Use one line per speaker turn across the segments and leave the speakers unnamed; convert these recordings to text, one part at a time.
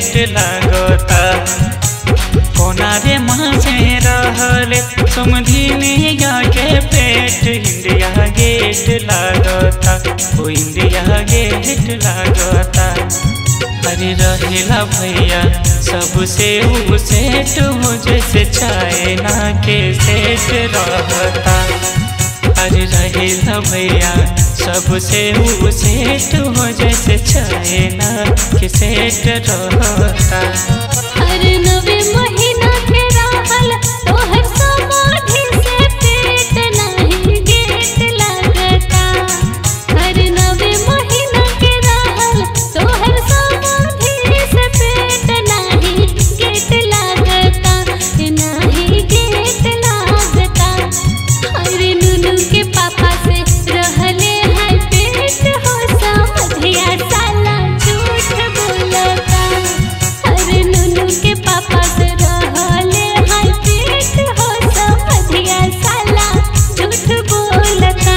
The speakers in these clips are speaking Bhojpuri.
सेट लागता कोना रे मासे रहले समधिनिया के पेट इंडिया गेट लागता ओ इंडिया गेट लागता अरे रहेला भैया सबसे ऊ सेट हो जैसे चाइना के सेट रहता अरे रहेला भैया सबसे ऊ सेट हो जैसे चाइना के सेट रहता
हर नवे महीना के रहल तोहर समाधि से पेट नाही गेट लागता हर नवे महीना के रहल तोहर समाधि से पेट नाही गेट लागता नाही गेट लागता अरे नुनु के पापा से रहले है पेट हो समधिया साला झूठ बोलता अरे नुनु के पापा से रहले है पेट हो समधिया साला झूठ बोलता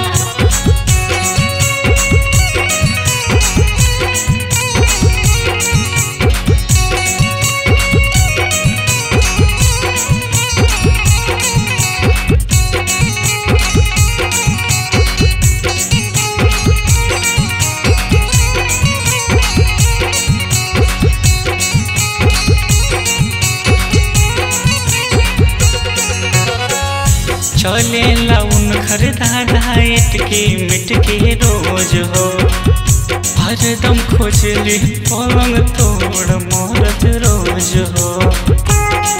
चले लाउन खरीदा डाइट की मिट के रोज हो हरदम खोजली पलंग तोड़ मोरत रोज हो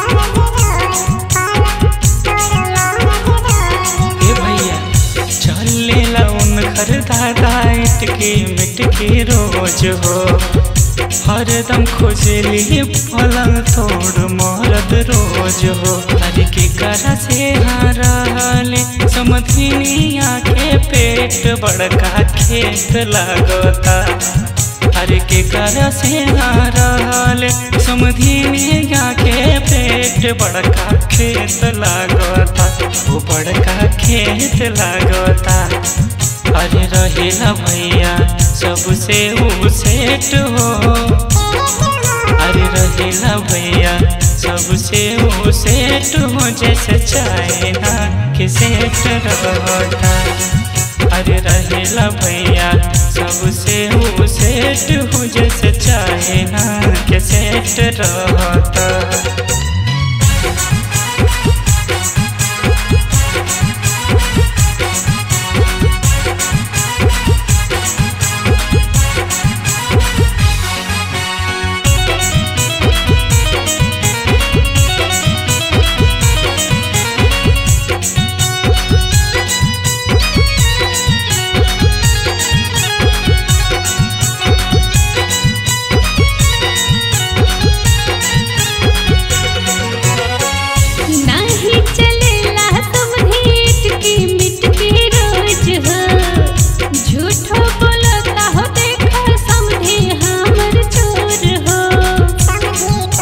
ए भैया चले लाउन खरीदा डाइट की मिट के रोज हो हरदम खोजली पलंग तोड़ मरद रोज हो हर के करा से हारले समधिनिया के पेट बड़का खेत लागता हर के करा से हारले समधिनिया के पेट बड़का खेत लागता वो बड़का खेत लागता अरे रहेला भैया सबसे ऊ सेट हो अरे रहेला भैया सबसे ऊ सेट हो जैसे चाइना के सेट रहता अरे रहेला भैया सबसे ऊ सेट हो जैसे चाइना के सेट रहता
नाही चलेला समधीट की मिट के रोज हो झूठो बोलता हो देखो समझे हमर चोर हो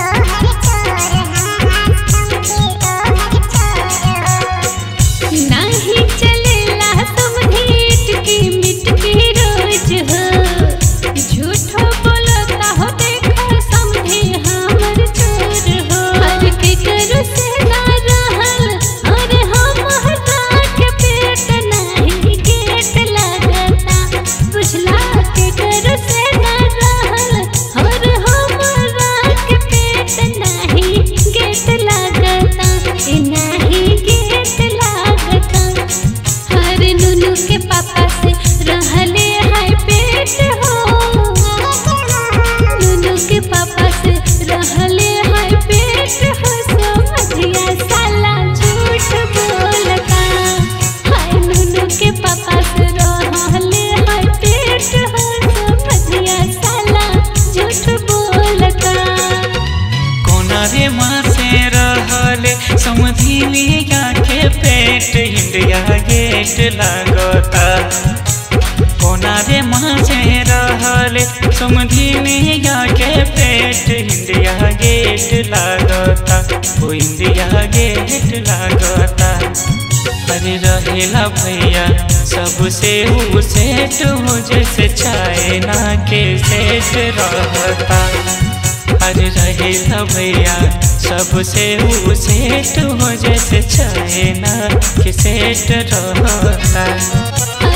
नाही चलेला समधीट की मिट के रोज हो झूठो बोलता हो देखो समझे हमर चोर हो हर के करो से ना रहल अरे हम हटा के पेट नहीं गेट लगता बुझला के करो से ना रहल और हमरा के पेट नहीं गेट लगता ए नहीं गेट लगता हर नुनु के पापा से रहले है पेट हो नुनु के पापा से रहले है पेट हो समझिया साला झूठ बोलता हाय नुनु के पापा से रहले है पेट हो समझिया साला झूठ बोलता
कोना रे माँ से रहले समधिनिया के पेट इंडिया गेट लागता कोना रे माँ से रहले समधिनिया के पेट इंडिया गेट लागता ओ इंडिया गेट लागता अरे रहेला भैया सबसे ऊ सेट हो जैसे चाइना के सेट रहता अरे रहेला भैया सबसे ऊ सेट हो जैसे चाहे ना कि सेट रहता